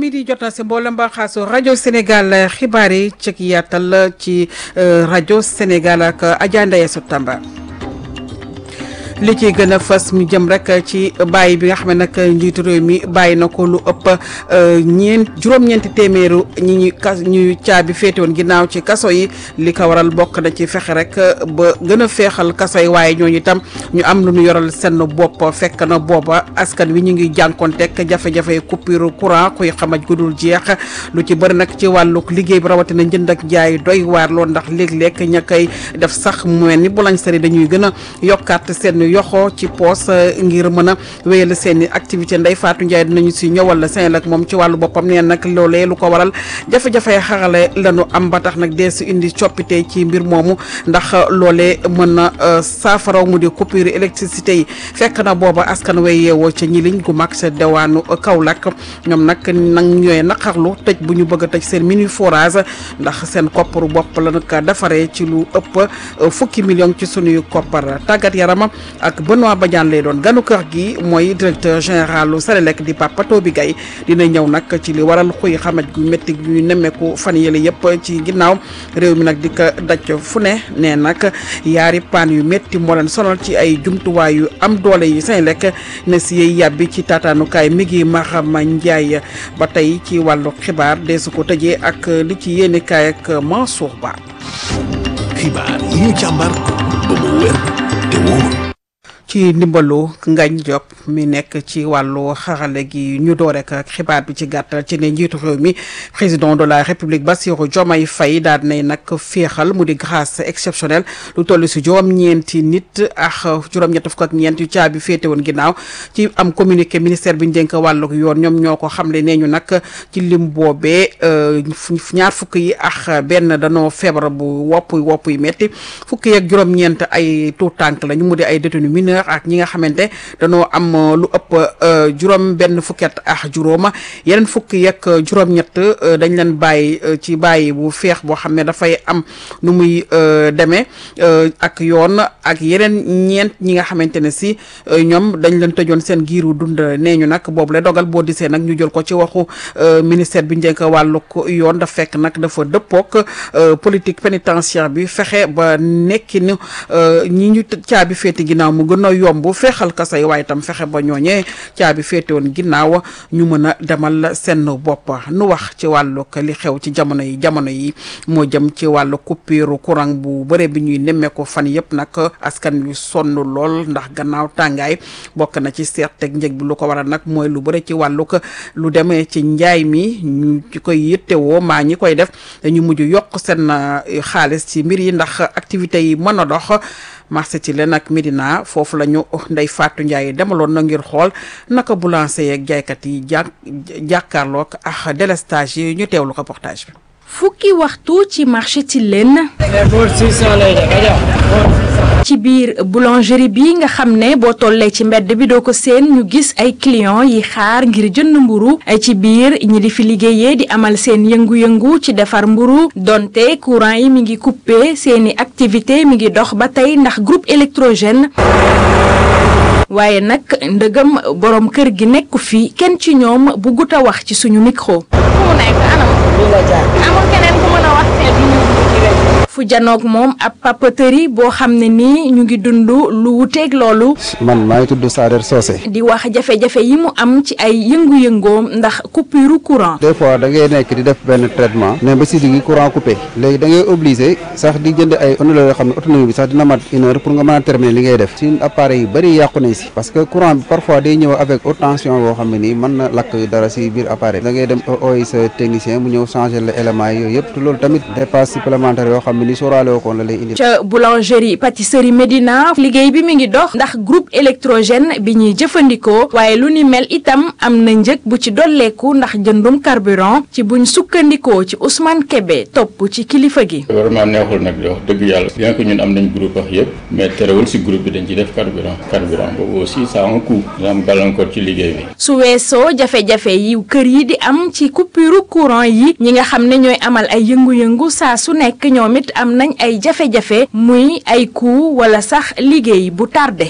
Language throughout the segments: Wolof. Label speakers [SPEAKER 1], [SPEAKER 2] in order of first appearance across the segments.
[SPEAKER 1] midi jot na si mboolem baaxaasu rajo Sénégal xibaar yi ci yaatal ci rajo Sénégal ak Adja Ndeye Sow Tamba. li ci gën a fas mu jëm rek ci bàyyi bi nga xam ne nag njiitu réew mi bàyyi na ko lu ëpp ñeent juróom-ñeenti téeméeru ñi ñu kas ñu caabi féete woon ginnaaw ci kaso yi li ko waral bokk na ci fexe rek ba gën a feexal kaso yi waaye ñooñu itam ñu am lu ñu yoral seen bopp fekk na booba askan wi ñu ngi jànkonteeg jafe-jafe coupure courant kuy xamaj gudul jeex lu ci bëri nag ci wàllu liggéey bi rawatina njënd ak jaay doy waar lool ndax léeg-léeg ña koy def sax mu mel ni boulangerie dañuy gën a yokkaat seen yoxo ci poos ngir mën a wéyal seen i activité Ndeye Fatou Ndiaye dinañu si ñëwal la seen ak moom ci wàllu boppam nee nag loolee lu ko waral jafe-jafe xarale lañu am ba tax nag dee si indi coppite ci mbir moomu ndax loolee mën na saafara mu di coupure électricité yi fekk na booba askan way yeewoo ca ñiliñ gu mag sa dewaanu Kaolack ñoom nag nag ñooy naqarlu tëj bu ñu bëgg a tëj seen mini forage ndax seen kopparu bopp la nag defaree ci lu ëpp fukki million ci sunuy koppar tàggat yarama ak Benoît Badiane lay doon ganu kër gi mooy directeur général lu Sénélec di Papa Toby Gaye dina ñëw nag ci li waral xuy xamaj gu métti gu nemmeeku fan yële yëpp ci ginnaaw réew mi nag di ko daj fu ne nee nag yaari paan yu métti moo leen sonal ci ay jumtuwaay yu am doole yi Sénélec ne si yey yàbbi ci taataanukaay mi ngi Mahama Ndiaye ba tey ci wàllu xibaar deesu ko tëjee ak li ci yéene kaay ak Mansour Ba.
[SPEAKER 2] xibaar yi ñu càmbar ba mu wér te wóor.
[SPEAKER 1] ci ndimbalu Ngagne Diop mi nekk ci wàllu xarale gi ñu door rek ak xibaar bi ci gàttal ci ne njiitu réew mi président de la république Bassirou Diomaye Faye daal nay nag féexal mu di grâce exceptionnelle lu toll si juróom-ñeenti nit ak juróom-ñett fukk ak ñeent yu caabi féete woon ginnaaw ci am communiqué ministère bi ñu dénk wàllu yoon ñoom ñoo ko xamle nee ñu nag ci lim boobee ñaar fukk yi ak benn danoo feebar bu wopp wopp yu metti fukk yi ak juróom-ñeent ay tuut tànk lañu mu di ay détenu mineur ak ñi nga xamante dañoo am lu ëpp juróom benn fukket ak juróoma yeneen fukki yeeg juróom-ñett dañ leen bàyyi ci bàyyi bu feex boo xam ne dafay am nu muy demee ak yoon ak yeneen ñeent ñi nga xamante ne si ñoom dañ leen tëjoon seen giiru dund nee ñu nag boobu la dogal boo disee nag ñu jël ko ci waxu ministère bi njëkk wàllu yoon daf fekk nag dafa dëppook politique pénitentiaire bi fexe ba nekki ni ñi ñu caabi féeti ginnaaw mu gën a yomb feexal kaso yi waaye itam fexe ba ñooñee caabi féete woon ginnaaw ñu mën a demal seen bopp nu wax ci wàllu li xew ci jamono yi jamono yi moo jëm ci wàllu coupure courant bu bëre bi ñuy nemmeeku fan yëpp nag askan wi sonn lool ndax gannaaw tàngaay bokk na ci seet teg njëg bi lu ko waral nag mooy lu bëre ci wàllu lu demee ci njaay mi ñu ci koy yittewoo maa ñi koy def dañu mujj yokk seen xaalis ci mbir yi ndax activités yi mën a dox marché ci leen ak Médina foofu la ñu Ndeye Fatou Ndiaye demaloon na ngir xool naka boulanger yeeg jaaykat yi jàk jàkkaarloog ak délestage yi ñu teewlu reportage bi.
[SPEAKER 3] fukki waxtu ci marché ci leen ci biir boulangerie bi nga xam ne boo tollee ci mbedd bi doo ko seen ñu gis ay clients yi xaar ngir jënd mburu ci biir ñi di fi liggéeyee di amal seen yëngu-yëngu ci defar mburu donte courant yi mi ngi coupé seeni activité mi ngi dox ba tey ndax groupe électrogène waaye nag ndëgam borom kër gi nekku fi kenn ci ñoom bu gut a wax ci suñu micro. fu janoog moom ab papeterie boo xam ne nii ñu ngi dund lu wuteeg loolu.
[SPEAKER 4] man maa ngi tudd Sader Socé.
[SPEAKER 3] di wax jafe-jafe yi mu am ci ay yëngu-yëngoom ndax coupure courant.
[SPEAKER 4] des fois da ngay nekk di def benn traitement. ne ba si digg courant coupé. léegi da ngay obligé sax di jënd ay ondoloo yoo xam ne autonomie bi sax dina mat une heure pour nga mën a terminer li ngay def. suñ appareil yu bëri yàqu nañ si. parce que courant bi parfois day ñëw avec haute tension boo xam ne nii mën na lakk dara si biir appareil. da ngay dem ooy sa technicien mu ñëw changer le éléments yi yooyu yëpp te loolu tamit dépense supplémentaire yoo xam ne ni sóoraale woo ko la lay indi.
[SPEAKER 3] ca boulangerie pâtisserie Médina liggéey bi mi ngi dox ndax groupe électrogène bi ñuy jëfandikoo waaye lu ni mel itam am na njëg bu ci dolleeku ndax jëndum carburant ci buñ sukkandikoo ci Ousmane Kébé topp ci kilifa gi.
[SPEAKER 5] vraiment neexul nag di wax dëgg yàlla bien que ñun am nañ groupe wax yëpp mais terewul si groupe bi dañ ci def carburant carburant boobu aussi ça a un coût dina am gàllankoor ci liggéey bi.
[SPEAKER 3] su weesoo jafe-jafe yi kër yi di am ci coupure courant yi ñi nga xam ne ñooy amal ay yëngu-yëngu saa su nekk ñoom it am nañ ay jafe-jafe muy ay coût wala sax liggéey bu tardé.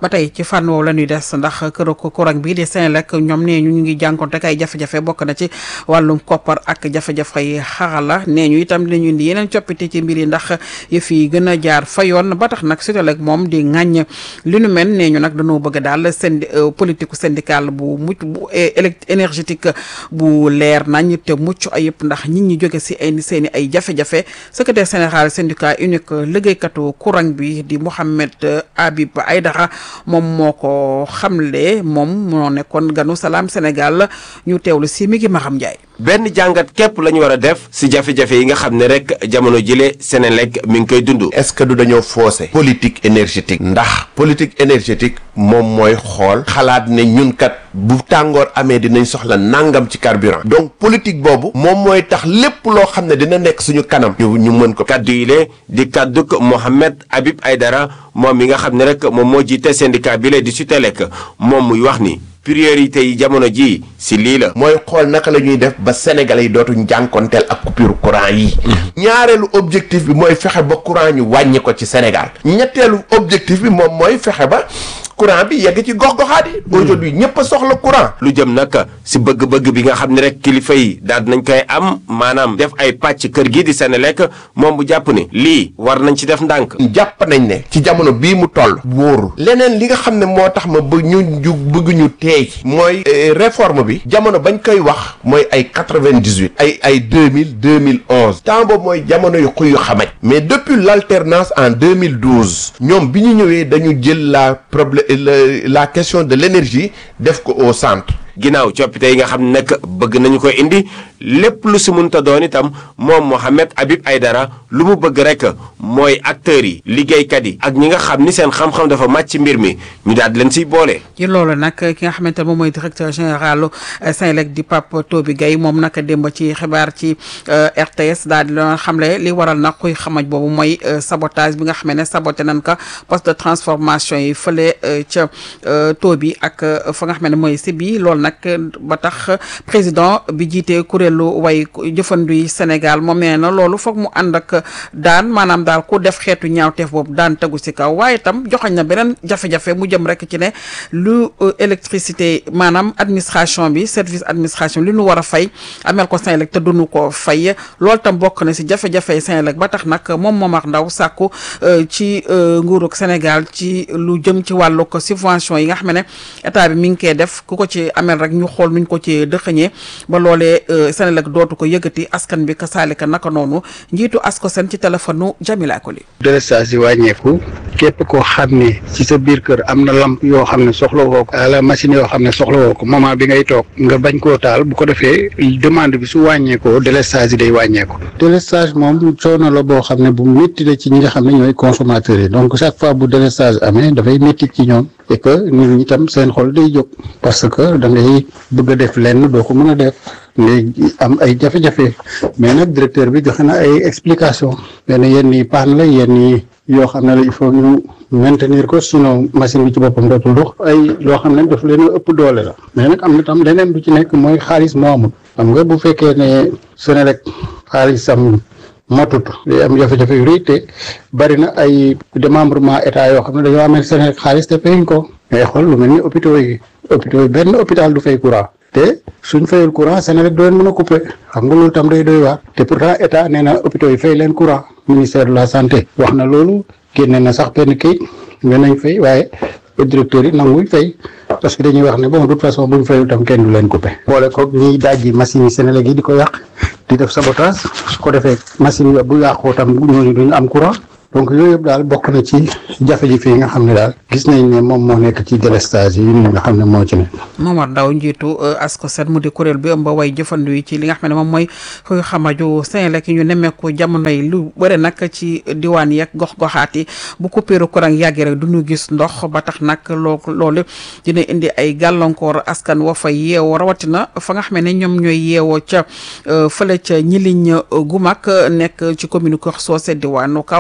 [SPEAKER 1] ba tey ci fànn woowu la ñuy des ndax kër courant bi di Senelec ñoom nee ñu ñu ngi jànkonte ak ay jafe-jafe bokk na ci wàllum koppar ak jafe-jafe yi xarala nee ñu itam dinañu indi yeneen coppite ci mbir yi ndax yëf yi gën a jaar fa yoon ba tax nag Senelec moom di ŋàññ li nu mel nee ñu nag dañoo bëgg daal sendi politique syndicale bu mucc bu énergétique bu leer nañ te mucc ayib ndax nit ñi jóge si ay seen i ay jafe-jafe secrétaire général syndicat unique liggéeykatu courant bi di Mouhamed Habib Aydara moom moo ko xamle moom moo nekkoon ganu salaam Sénégal ñu teewlu si mi ngi Maxam Ndiaye.
[SPEAKER 6] benn jàngat képp la ñu war a def si jafe-jafe yi nga xam ne rek jamono jile Senelec mi ngi koy dund.
[SPEAKER 7] est-ce que du dañoo faussé politique énergétique ndax politique énergétique moom mooy xool xalaat ne ñun kat bu tàngoor amee dinañ soxla nangam ci carburant donc politique boobu moom mooy tax lépp loo xam ne dina nekk suñu kanam ñu ñu mën ko
[SPEAKER 6] kaddu yi le di kadduk Mohamed Habib Aydara moom mi nga xam ne rek moom moo jiite syndicat bi le di Sutelec moom muy wax ni priorité yi jamono ji si lii la
[SPEAKER 7] mooy xool naka la ñuy def ba sénégalais yi dootuñ jànkonteel ak coupure courant yi ñaareelu objectif bi mooy fexe ba courant ñu wàññi ko ci Sénégal ñetteelu objectif bi moom mooy fexe ba courant bi yegg ci gox-goxaat yi aujourd'hui ñëpp a soxla courant
[SPEAKER 6] lu jëm nag si bëgg-bëgg bi nga xam ne rek kilifa yi daal nañ koy am maanaam def ay pàcc kër gii di Senelec moom bu jàpp ni lii war nañ ci def ndànk
[SPEAKER 7] jàpp nañ ne ci jamono bii mu toll wóorul leneen li nga xam ne moo tax ma bëgg ñu ñu bëgg ñu teey mooy réforme bi jamono bañ koy wax mooy ay quatre-vingt-dix-huit ay ay deux mille deux mille onze temps boobu mooy jamono yu xuy yu xamaj mais depuis l'alternance en deux mille douze ñoom bi ñu ñëwee dañu jël la problème la question de l'énergie def ko au centre
[SPEAKER 6] ginnaaw coppite yi nga xam ne nag bëgg nañu ko indi lépp lu si munta doon itam moom Mohamed Habib Aydara lu mu bëgg rek mooy acteurs yi liggéeykat yi ak ñi nga xam ni seen xam-xam dafa màcc ci mbir mi ñu daal di leen siy boole.
[SPEAKER 1] ci loolu nag ki nga xamante ne moom mooy directeur général Senelec di Pape Toby Gaye moom nag démb ci xibaar ci RTS daal di doon xamle li waral nag kuy xamaj boobu mooy sabotage bi nga xam ne saboté nañ ko poste de transformation yi fële ca Toby ak fa nga xam ne mooy si bi loolu nag ba tax président bi jiite kuréelu way jëfandu yi Sénégal moom nee na loolu foog mu ànd ak daan maanaam daal ku def xeetu ñaawteef boobu daan tegu si kaw waaye itam joxañ na beneen jafe-jafe mu jëm rek ci ne lu électricité maanaam administration bi service administration li nu war a fay amel ko Senelec te duñu ko fay loolu tam bokk na si jafe-jafe Senelec ba tax nag moom Momar Ndaw sàkku ci nguurug Sénégal ci lu jëm ci wàllu ko subvention yi nga xam ne état bi mi ngi koy def ku ko ci amel rek ñu xool nuñ ko ci dëxëñee ba loolee Senelec dootu ko yëgati askan bi ka saalika naka noonu njiitu asko sen ci téléphone Jamila Koli
[SPEAKER 8] délestage yi wàññeeku képp koo xam ne ci sa biir kër am na lamp yoo xam ne soxla woo ko la machine yoo xam ne soxla woo ko moment bi ngay toog nga bañ koo taal bu ko defee demande bi su wàññeekoo délestage yi day wàññeeku délestage moom coono la boo xam ne bu métti la ci ñi nga xam ne ñooy consommateurs yi donc chaque fois bu délestage amee dafay métti ci ñoom et que nit ñi tam seen xol day jóg parce que da ngay bëgg a def lenn doo ko mën a def ngay am ay jafe-jafe mais nag directeur bi joxe na ay explication benn yenn yi paan la yenn yi yoo xam ne la il faut ñu maintenir ko sinon machine bi ci boppam dootul dox ay loo xam ne daf leen a ëpp doole la mais nag am na tam leneen du ci nekk mooy xaalis moo amul xam nga bu fekkee ne Senelec xaalisam motut day am jafe-jafe yu rëy te bari na ay démembrement état yoo xam ne dañoo amee Senelec xaalis te fayuñ ko ngay xool lu mel ni hôpitaux yi hôpitaux yi benn hôpital du fay courant te suñ fayul courant Senelec doo leen mën a couper xam nga loolu tam day doy waar te pourtant état nee na hôpitaux yi fay leen courant ministère de la santé wax na loolu génne na sax benn kayit ne nañ fay waaye directeur yi nanguñ fay parce que dañuy wax ne bon de toute façon buñ fayul tam kenn du leen couper. boole koog ñiy dajji machine yi Senelec yi di ko yàq di def sabotage su ko defee machine yi bu yàqoo tam ñooñu duñu am courant. donc yooyu yëpp daal bokk na ci jafe-jafe yi nga xam ne daal gis nañ ne moom moo nekk ci délestage yi nga xam ne moo ci ne
[SPEAKER 1] Momar Ndaw njiitu ASCOSEN mu di kuréel bi ëmb way jëfandu yi ci li nga xam ne moom mooy xuy xamaju Senelec yi ñu nemmeeku jamono yi lu bëri nag ci diwaan yeeg gox-goxaat yi bu coupure courant yàggee rek du ñu gis ndox ba tax nag loo loolu dina indi ay gàllankoor askan wa fa yeewoo rawatina fa nga xam ne ñoom ñooy yeewoo ca fële ca ñiliñ gu mag nekk ci commune Kër Socé diwaanu Kaolack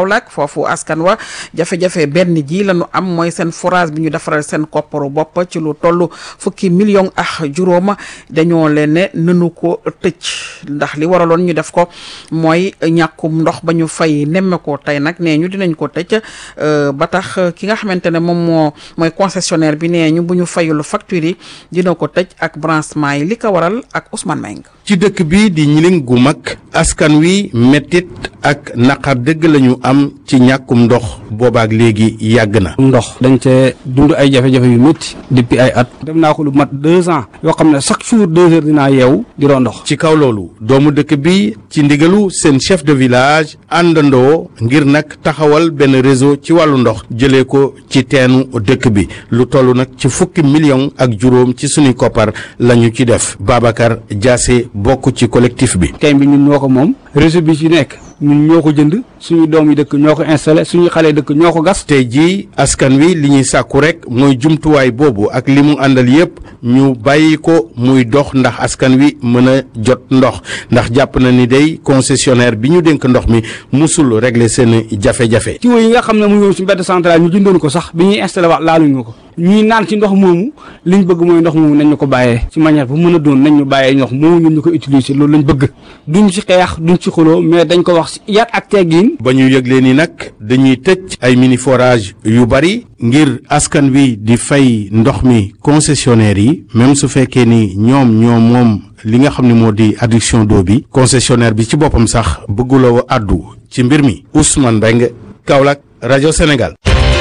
[SPEAKER 1] foofu askan wa jafe-jafe benn ji la ñu am mooy seen forage bi ñu defaral seen kopparu bopp ci lu toll fukki million ak juróom dañoo leen ne nanu ko tëj ndax li waraloon ñu def ko mooy ñàkkum ndox ba ñu fay nemme ko tey nag nee ñu dinañ ko tëj ba tax ki nga xamante ne moom moo mooy concessionnaire bi nee ñu bu ñu fayul facture yi dina ko tëj ak branchement yi li ko waral ak Ousmane Meng
[SPEAKER 9] ci dëkk bi di ñiling gu mag askan wi mettit ak naqar dëgg lañu am ci ñàkkum ndox boobaak léegi yàgg na
[SPEAKER 10] ndox dañ cee dund ay jafe-jafe yu métti depuis ay at dem naa ko lu mat deux ans yoo xam ne chaque jour deux heures dinaa yeewu di doon ndox
[SPEAKER 9] ci kaw loolu doomu dëkk bi ci ndigalu seen chef de village àndandoo ngir nag taxawal benn réseau ci wàllu ndox jëlee ko ci teenu dëkk bi lu toll nag ci fukki million ak juróom ci suñuy koppar lañu ci def Babacar Diassé bokk ci collectif bi
[SPEAKER 10] teen bi ñun ñoo ko moom réseau bi ci nekk ñun ñoo ko jënd suñu doom yi dëkk ñoo ko installé suñu xale dëkk ñoo ko gas
[SPEAKER 9] tey jii askan wi li ñuy sàkku rek mooy jumtuwaay boobu ak li mu àndal yépp ñu bàyyi ko muy dox ndax askan wi mën a jot ndox ndax jàpp na ni day concessionnaire bi ñu dénk ndox mi musul régler seen jafe-jafe
[SPEAKER 10] tuyau yi nga xam ne mu ngi woon ci mbedd central ñu jëndoon ko sax bi ñuy installé waat laaluñu ko ñuy naan ci ndox moomu liñ bëgg mooy ndox moomu nañ ñu ko bàyyee ci manière bu mën a doon nañ ñu bàyyee ndox moomu ñun ñu ko utiliser loolu lañ bëgg duñ ci xeex duñ ci xuloo mais dañ ko wax yar ak teggin
[SPEAKER 9] ba ñu yëglee ni nag dañuy tëj ay mini forage yu bari ngir askan wi di fay ndox mi concessionnaire yi même su fekkee ni ñoom ñoom moom li nga xam ne moo di adduction d'eau bi concessionnaire bi ci boppam sax bëgguloo àddu ci mbir mi Ousmane Mbengue Kaolack rajo Sénégal.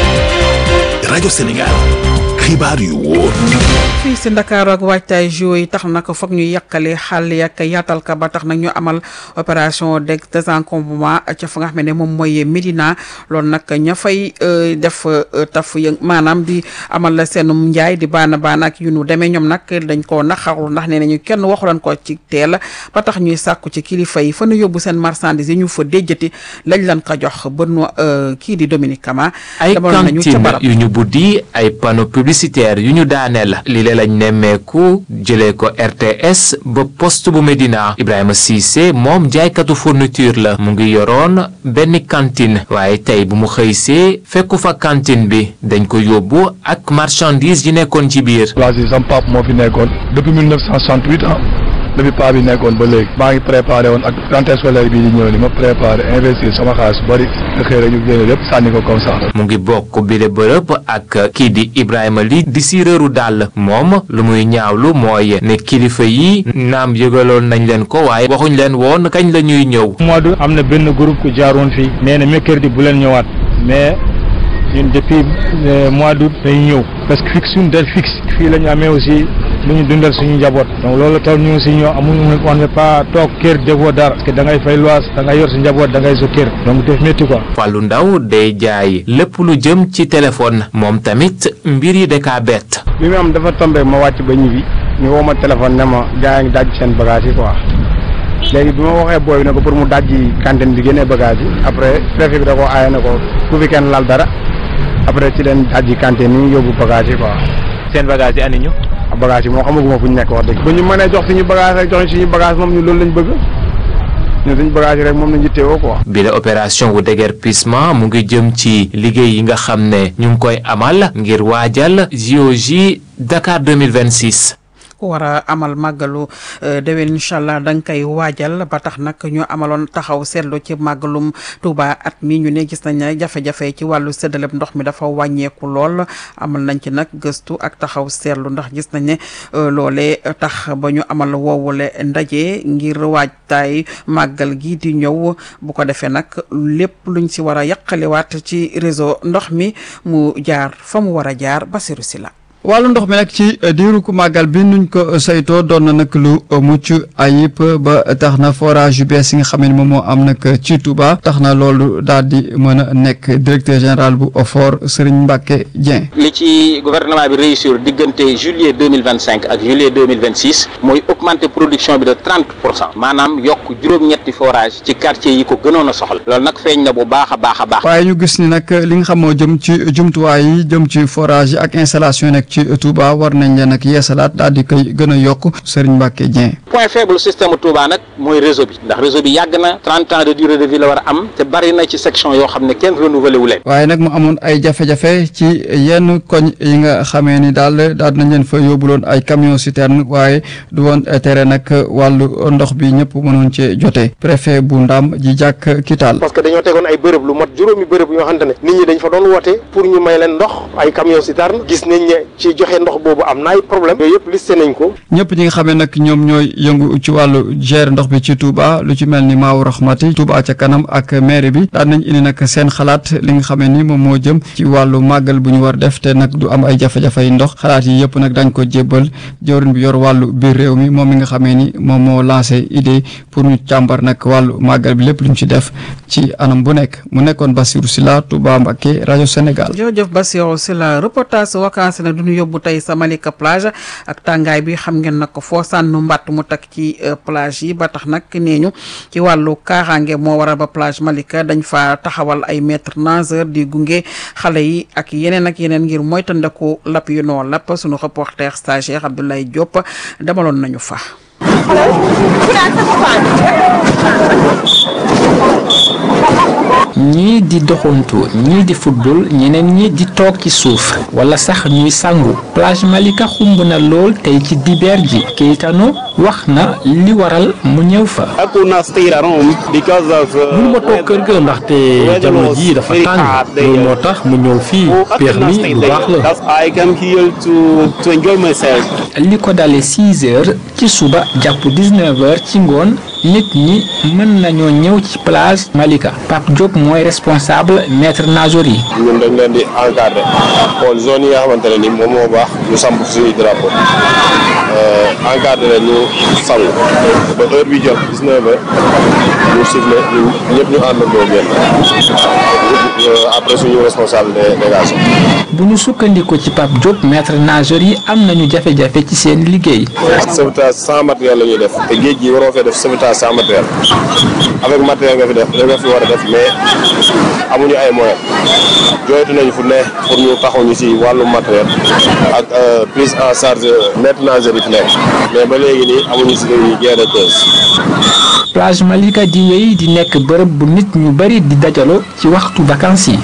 [SPEAKER 2] rajo Sénégal xibaar yu wóor.
[SPEAKER 1] fii si Ndakaaru ak waajtaay JO yi tax nag foog ñu yàqale xàll yak yaatal ka ba tax nag ñu amal opération de désencombrement ca fa nga xam ne moom mooy Médina loolu nag ña fay def taf yë maanaam di amal la seenum njaay di baana baana ak yu nu demee ñoom nag dañ koo naqarlu ndax nee nañu kenn waxulan ko ci teel ba tax ñuy sàkku ci kilifa yi fa nu yóbbu seen marchandise yi ñu fa déjjati lañ lan ko jox ba nu kii di Dominique Kama.
[SPEAKER 11] ay
[SPEAKER 1] demoon nañu ca
[SPEAKER 11] cantine
[SPEAKER 1] barab.
[SPEAKER 11] yu ñu buddi ay panneau publicitaire yu ñu daaneel li lee lañ nemmeeku jëlee ko RTS ba poste bu Médina Ibrahima Cissé moom jaaykatu fourniture la mu ngi yoroon benn cantine waaye tey bu mu xëysee fekku fa cantine bi dañ ko yóbbu ak marchandise yi nekkoon ci biir
[SPEAKER 12] place yi sam pap moo fi nekkoon depuis 1968 ah depuis paa bi nekkoon ba léegi maa ngi préparé woon ak rentrée scolaire bii di ñëw ni ma préparé investir sama xaalis bari nga xëy rek ñu génne lépp sànni ko comme ça
[SPEAKER 11] mu ngi bokk bile bërëb ak kii di Ibrahima li di siireeru dàll moom lu muy ñaawlu mooy ne kilifa yi naam yëgaloon nañ leen ko waaye waxuñ leen woon kañ la ñuy ñëw
[SPEAKER 13] mois d'août am na benn groupe ku jaaroon fii nee na mercredi bu leen ñëwaat mais ñun depuis euh, mois d'août dañu ñëw parce que fixe suñu date fixe fii la ñu amee aussi lu ñu dundal suñu njaboot donc loolu tax ñu aussi ñoo amuñu on ne pas toog kër defoo dara parce que da ngay fay lois da ngay yor sa njaboot da ngay sa kër donc def métti quoi.
[SPEAKER 11] Fallou Ndaw day jaay lépp lu jëm ci téléphone moom tamit mbir yi da kaa bett
[SPEAKER 8] bi mu am dafa tombé ma wàcc ba ñibbi ñu woo ma téléphone ne ma gaa yi ngi daj seen bagage yi quoi léegi bi ma waxee booy bi ne ko pour mu dajji cantine bi génnee bagage yi après préfet bi da ko aaye ne ko bu fi kenn lal dara après ci leen dajji cantine ni yóbbu bagage yi quoi.
[SPEAKER 11] seen bagage yi andi ñu
[SPEAKER 8] bagage yi moo xamaguma fu ñu nekk wax dëgg. bu ñu mënee jox suñu bagage rek jox ñu suñu bagage moom ñu loolu lañ bëgg ñun suñu bagage yi rek moom lañ yittewoo quoi.
[SPEAKER 11] bile opération wu déguerpissement mu ngi jëm ci liggéey yi nga xam ne ñu ngi koy amal ngir waajal JOJ Dakar 2026
[SPEAKER 1] ku war a amal màggalu déwén incha allah da nga koy waajal ba tax nag ñu amaloon taxaw seetlu ci màggalum Touba at mi ñu ne gis nañ ne jafe-jafe ci wàllu séddaleb ndox mi dafa wàññeeku lool amal nañ ci nag gëstu ak taxaw seetlu ndax gis nañ ne loolee tax ba ñu amal woowule ndaje ngir waajtaay màggal gi di ñëw bu ko defee nag lépp luñ si war a yàqaliwaat ci réseau ndox mi mu jaar fa mu war a jaar Basiru si la
[SPEAKER 14] wàllu ndox mi nag ci diiru ku màggal bi nuñ ko saytoo doon na nag lu mucc ayib ba tax na forage yu bees yi nga xam ne moom moo am nag ci Touba tax na loolu daal di mën a nekk directeur général bu OFOR Serigne Mbacke Dieng.
[SPEAKER 15] li ci gouvernement bi réussir diggante juillet deux mille vingt cinq ak juillet deux mille vingt six mooy augmenter production bi de trente pour cent maanaam yokk juróom-ñett ñetti forage ci quartier yi ko gënoon a soxla loolu nag feeñ na bu baax a baax a baax
[SPEAKER 14] waaye ñu gis ni nag li nga xam moo jëm ci jumtuwaay yi jëm ci forage yi ak installation yi nekk ci Touba war nañ leen ak yeesalaat daal di koy gën a yokk Serigne Mbacke Dieng.
[SPEAKER 15] point faible système Touba nag mooy réseau bi ndax réseau bi yàgg na trente ans de durée de vie la war a am te bari na ci section yoo xam ne kenn renouvelé wu leen.
[SPEAKER 14] waaye nag mu amoon ay jafe-jafe ci yenn koñ yi nga xamee ni daal daal nañ leen fa yóbbuloon ay camion citerne waaye du woon tere nag wàllu ndox bi ñëpp mënoon cee jote préfet bu Ndam ji jàkk Kital.
[SPEAKER 16] parce que dañoo tegoon ay bërëb lu mot juróomi bërëb yoo xamante ne nit ñi dañ fa doon woote pour ñu may leen ndox ay camion citerne gis nañ ne ci joxe ndox boobu am na ay problème yooyu yëpp listé nañ ko.
[SPEAKER 14] ñëpp ñi nga xamee nag ñoom ñooy yëngu ci wàllu gérer ndox bi ci Touba lu ci mel ni Maawu Rahmati Touba ca kanam ak maire bi daan nañ indi nag seen xalaat li nga xamee ni moom moo jëm ci wàllu màggal bu ñu war def te nag du am ay jafe-jafe yi ndox xalaat yi yëpp nag dañ ko jébbal jawriñ bi yor wàllu biir réew mi moom mi nga xamee ni moom moo lancé idée pour ñu càmbar nag wàllu màggal bi lépp lu ñu ci def ci anam bu nekk mu nekkoon Bassirou Sylla Touba Mbacké rajo Sénégal.
[SPEAKER 1] jërëjëf Bassirou Sylla reportage vacances na du ñu yóbbu tey sa Malika plage ak tàngaay bi xam ngeen nag foo sànnu mbàtt mu takk ci plage yi ba tax nag nee ñu ci wàllu kaaraange moo waral ba plage Malika dañ fa taxawal ay maître nageur di gunge xale yi ak yeneen ak yeneen ngir moytandiku lapp yu noo lapp sunu reporter stagiaire Abdoulaye Diop demaloon nañu fa.
[SPEAKER 17] ñii di doxantu ñii di football ñeneen ñi di toog ci suuf wala sax ñuy sangu plage Malika xumb na lool tey ci dibeer ji Keitano wax na li waral mu ñëw fa.
[SPEAKER 18] mënu ma toog kër ga ndaxte jamono ji dafa tàng loolu moo tax mu ñëw fii peex mi lu baax la.
[SPEAKER 17] li ko dalee 6 heures ci suba jàpp 19 heures ci ngoon nit ñi mën nañoo ñëw ci plage Malika Pape Diop mooy responsable maître nageur yi.
[SPEAKER 19] ñun dañ leen di encadré xool zone yi nga xamante ne ni moom moo baax ñu samp suñuy drapeau encadré leen ñu sangu ba heure bi jot 19 heures ñu sifflé ñu ñëpp ñu àndandoo génn après suñu responsable de dégagement.
[SPEAKER 17] bu ñu sukkandiku ci Pape Diop maître nageur yi am nañu jafe-jafe ci seen liggéey.
[SPEAKER 19] sauvetage sans matériel la ñuy def te géej gi waroo fee def sauvetage sans matériel avec matériel nga fi def da nga fi war a def mais amuñu ay moyens jooytu nañu fu ne pour ñu taxuñu ci wàllu matériel ak prise en charge maître nageur yi fi nekk mais ba léegi nii amuñu ci gain de cause.
[SPEAKER 17] plage Malika di wéy di nekk bërëb bu nit ñu bari di dajaloo ci waxtu vacances yi.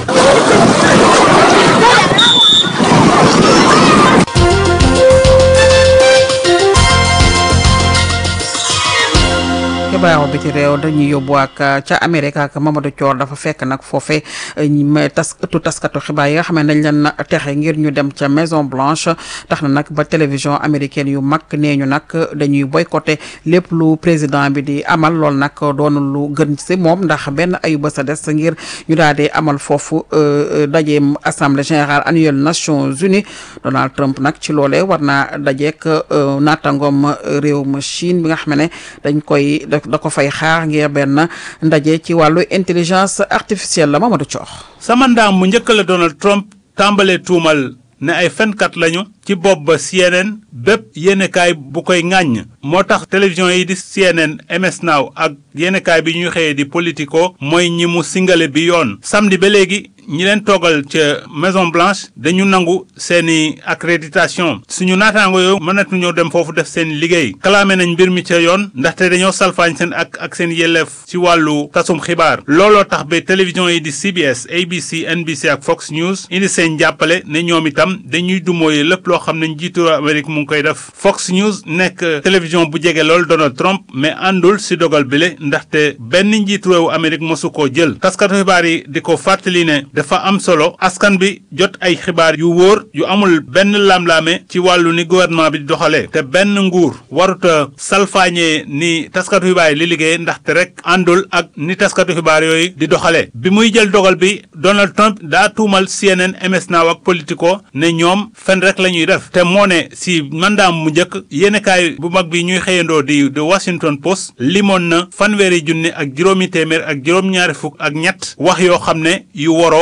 [SPEAKER 1] xibaaru bi ci réew dañuy yóbbu ak ca Amérique ak Mamadou Thior dafa fekk nag foofe ma tas ëttu taskatu xibaar yi nga xam ne dañ leen texe ngir ñu dem ca Maison Blanche tax na nag ba télévision américaine yu mag nee ñu nag dañuy boycotté lépp lu président bi di amal lool nag doon lu gën si moom ndax benn ayu ba sa des ngir ñu daal di amal foofu dajeem assemblée générale annuelle Nations Unies Donald Trump nag ci loolee war naa dajeek naataangoom réew ma Chine bi nga xam ne dañ koy. da ko fay xaar ngir benn ndaje ci wàllu intelligence artificielle la Mamadou Thior.
[SPEAKER 20] sama ndaam mu njëkk la Donald Trump tàmbalee tuumal ne ay fenkat lañu ci bopp ba CNN bépp yéenekaay bu koy ŋàññ moo tax télévision yi di CNN MS Now ak yéenekaay bi ñuy xëyee di Politico mooy ñi mu singale bi yoon samedi ba léegi ñi leen toogal ca Maison Blanche dañu nangu seeni accréditation suñu naataango yooyu mënatuñoo dem foofu def seen liggéey kalaame nañ mbir mi ca yoon ndaxte dañoo salfaañ seen ak ak seen yelleef ci wàllu tasum xibaar looloo tax ba télévision yi di CBS ABC NBC ak Fox News indi seen jàppale ne ñoom itam dañuy dumooye lépp loo xam ne njiitu Amérique mu ngi koy def Fox News nekk télévision bu jege lool Donald Trump mais àndul si dogal bile ndaxte benn njiitu réewu Amérique mosu koo jël taskatu xibaar yi di ko fàttali ne dafa am solo askan bi jot ay xibaar yu wóor yu amul benn lamlaame ci wàllu ni gouvernement bi di doxalee te benn nguur waruta salfaañee ni taskatu xibaar yi li liggéey ndaxte rek àndul ak ni taskatu xibaar yooyu di doxalee bi muy jël dogal bi Donald Trump daa tuumal CNN MS Now ak Politico ne ñoom fen rek la ñuy def te moo ne si mandaam mu njëkk yéenekaay bu mag bi ñuy xëyandoo di The Washington Post limoon na fanweeri junni ak juróomi téeméer ak juróom-ñaari fukk ak ñett wax yoo xam ne yu woroo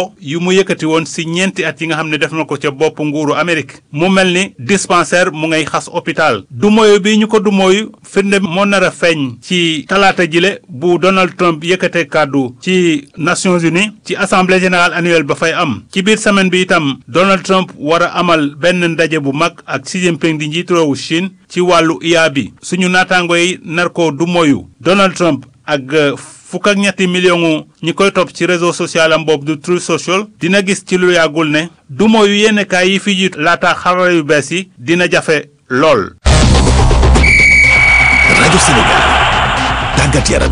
[SPEAKER 20] loxo yu mu yëkkati woon si ñeenti at yi nga xam ne def na ko ca bopp nguuru Amérique mu mel ni dispensaire mu ngay xas hôpital du mooyu bi ñu ko du mooyu firnde moo nar a feeñ ci talaata jile bu Donald Trump yëkkate kàddu ci Nations Unies ci assemblée générale annuelle ba fay am ci biir semaine bi itam Donald Trump war a amal benn ndaje bu mag ak Xi Jinping di njiitu réewu Chine ci wàllu IA bi suñu naataango yi nar ko du mooyu Donald Trump ak fukk ak ñetti million ñi koy topp ci réseau social am boobu du Truth Social dina gis ci lu yàggul ne du mooyu yenn kaay yi fi jiitu laata xarala yu bees yi dina jafe lool.
[SPEAKER 2] rajo Sénégal tàggat yaram.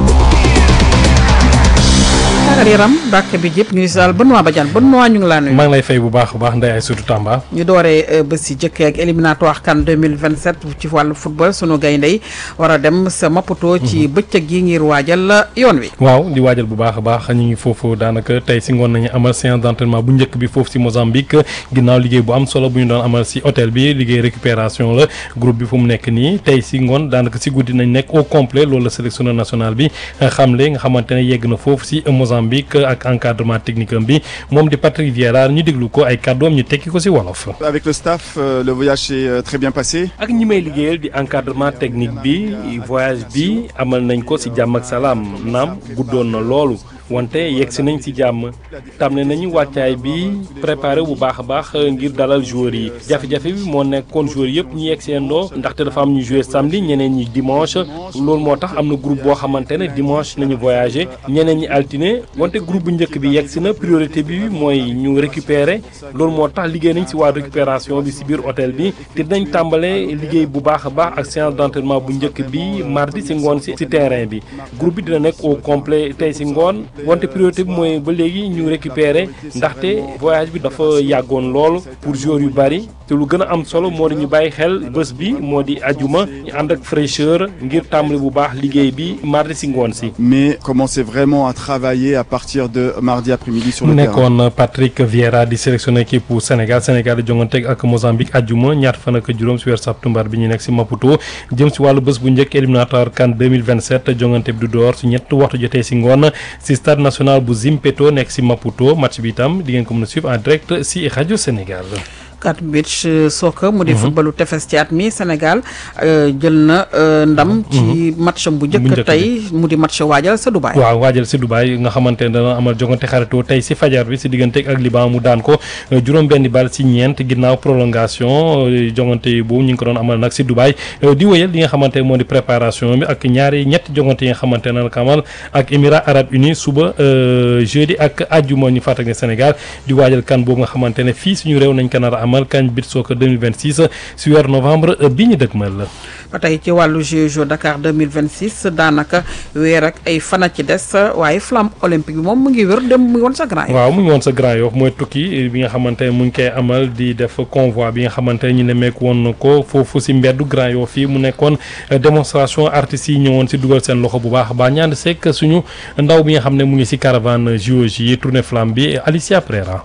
[SPEAKER 1] tàggat yaram bàkk bi jëpp ñu sal Benoît Badiane Benoît ñu ngi laa nuyu.
[SPEAKER 18] maa ngi lay fay bu baax a baax Ndeye Aïssatou Tamba.
[SPEAKER 1] ñu dooree bés yi jëkkee ak éliminatoire CAN 2027 ci wàllu football sunu gaynde yi war a dem sa Maputo ci bëccëg yi ngir waajal yoon wi.
[SPEAKER 18] waaw di waajal bu baax a baax ñu ngi foofu daanaka tey si ngoon nañu amal séance d'entraînement bu njëkk bi foofu si Mozambique ginnaaw liggéey bu am solo bu ñu doon amal si hôtel bi liggéey récupération la groupe bi fu mu nekk nii tey si ngoon daanaka si guddi nañ nekk au complet loolu la sélectionneur national bi xamle nga xamante ne yegg na foofu si Mozambique ak encadrement technique am bi moom di Patrick Vieira ñu déglu ko ay kàddoom ñu tekki ko si wolof.
[SPEAKER 21] Avec le staff, euh, le voyage s'est euh, très bien passé.
[SPEAKER 18] ak ñi may liggéeyal di encadrement technique bi voyage bi amal nañ ko si jàmm ak salaam naam guddoon na loolu wante yegg si nañ si jàmm tàmmale nañu wàccaay bi préparé bu baax a baax ngir dalal joueurs yi jafe-jafe bi moo nekkoon joueurs yëpp ñu yegg seen doo ndaxte dafa am ñu joué samedi ñeneen ñi dimanche loolu moo tax am na groupe boo xamante ne dimanche nañu voyagé ñeneen ñi altine wante groupe bu njëkk bi yegg si na priorité bi mooy ñu récupérer loolu moo tax liggéey nañ si waa récupération bi si biir hôtel bi te dinañ tàmbale liggéey bu baax a baax ak séance d'entraînement bu njëkk bi mardi si ngoon si si terrain bi groupe bi dina nekk au complet tey si ngoon wante priorité bi mooy ba léegi ñu récupérer ndaxte voyage bi dafa yàggoon lool pour joueurs yu bari te lu gën a am solo moo di ñu bàyyi xel bés bi moo di ajuma ñu ànd ak fraîcheur ngir tàmbali bu baax liggéey bi mardi si ngoon si.
[SPEAKER 21] Mais commencer vraiment à travailler à partir de mardi après-midi sur
[SPEAKER 18] mu
[SPEAKER 21] le terrain.
[SPEAKER 18] nekkoon Patrick Vieira di sélectionné équipe bu Sénégal Sénégal di jongante ak Mozambique ajuma ñaar fan ak juróom si weer septembre bi ñu nekk si Maputo jëm si wàllu bés bu njëkk éliminatoire CAN 2027 jongante bi du door si ñett waxtu jotee si ngoon si stade national bu Zimpeto nekk si Maputo match bi itam di ngeen ko mën a suivre en direct si rajo Sénégal.
[SPEAKER 1] kat beach soccer mu di footballu tefes ci at mi Sénégal jël na ndam ci match bu njëkk tey mu di match waajal sa Dubaay
[SPEAKER 18] waaw waajal si Dubaay nga xamante ne dana amal jongante xaritoo tey si fajar bi si diggante ak Liban mu daan ko juróom benni bal si ñeent ginnaaw prolongation jongante boobu ñu ngi ko doon amal nag si Dubaay di wéyal li nga xamante ne moo di préparation bi ak ñaari ñetti jongante yi nga xamante ne nag amal ak Émirats arabes unis suba jeudi ak àjjuma ñu fàttali ne Sénégal di waajal kan boobu nga xamante ne fii suñu réew nañ ko nar a amal kañ bit soccer 2026 si weer novembre bi ñu dëgmal la.
[SPEAKER 1] ba tey ci wàllu Jeux Dakar 2026 daanaka weer ak ay fana ci des waaye flamme olympique bi moom mu ngi wër dem mu ngi woon sa Grand Yoff
[SPEAKER 18] waaw mu ngi woon sa Grand Yoff mooy tukki bi nga xamante ne mu ngi koy amal di def convoi bi nga xamante ne ñu nemmeeku woon ko foofu si mbeddu Grand Yoff fii mu nekkoon démonstration artistes yi ñëwoon si dugal seen loxo bu baax a baax ñaan sekk suñu ndaw bi nga xam ne mu ngi si caravane JOJ yi tournée flamme bi Alicia Prera.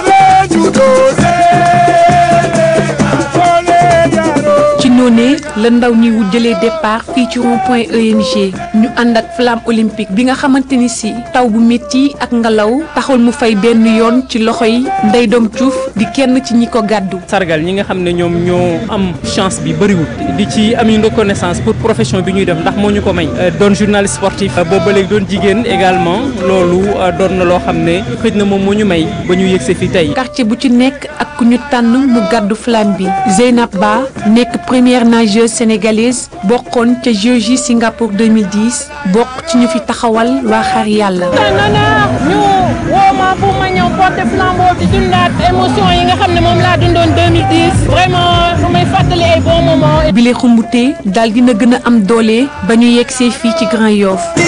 [SPEAKER 22] ci noonee la ndaw ñi wu jëlee départ fii ci rond point EMG ñu ànd ak flamme olympique bi nga xamante ni si taw bu métti ak ngelaw taxul mu fay benn yoon ci loxo yi ndey doom cuuf di kenn ci ñi ko gàddu.
[SPEAKER 23] sargal ñi nga xam ne ñoom ñoo am chance bi bëriwul di ci am une reconnaissance pour profession bi ñuy def ndax moo ñu ko may doon journaliste sportif boobu ba léegi doon jigéen également loolu doon na loo xam ne xëj na moom moo ñu may ba ñu yëgse fi tey.
[SPEAKER 22] quartier bu ci nekk ak ku ñu tànn mu gàddu flamme bi Zeynab Ba nekk première nageuse sénégalaise bokkoon ca JOJ Singapour 2010 bokk ci ñu fi taxawal waa xar yàlla.
[SPEAKER 24] ñu woo ma pour ma ñëw porter flambeau di dundaat émotion yi nga xam ne moom laa dundoon 2010 vraiment su may fàttali ay bons moments.
[SPEAKER 22] bile xumbute daal dina gën a am doole ba ñu yegsee fii ci Grand Yoff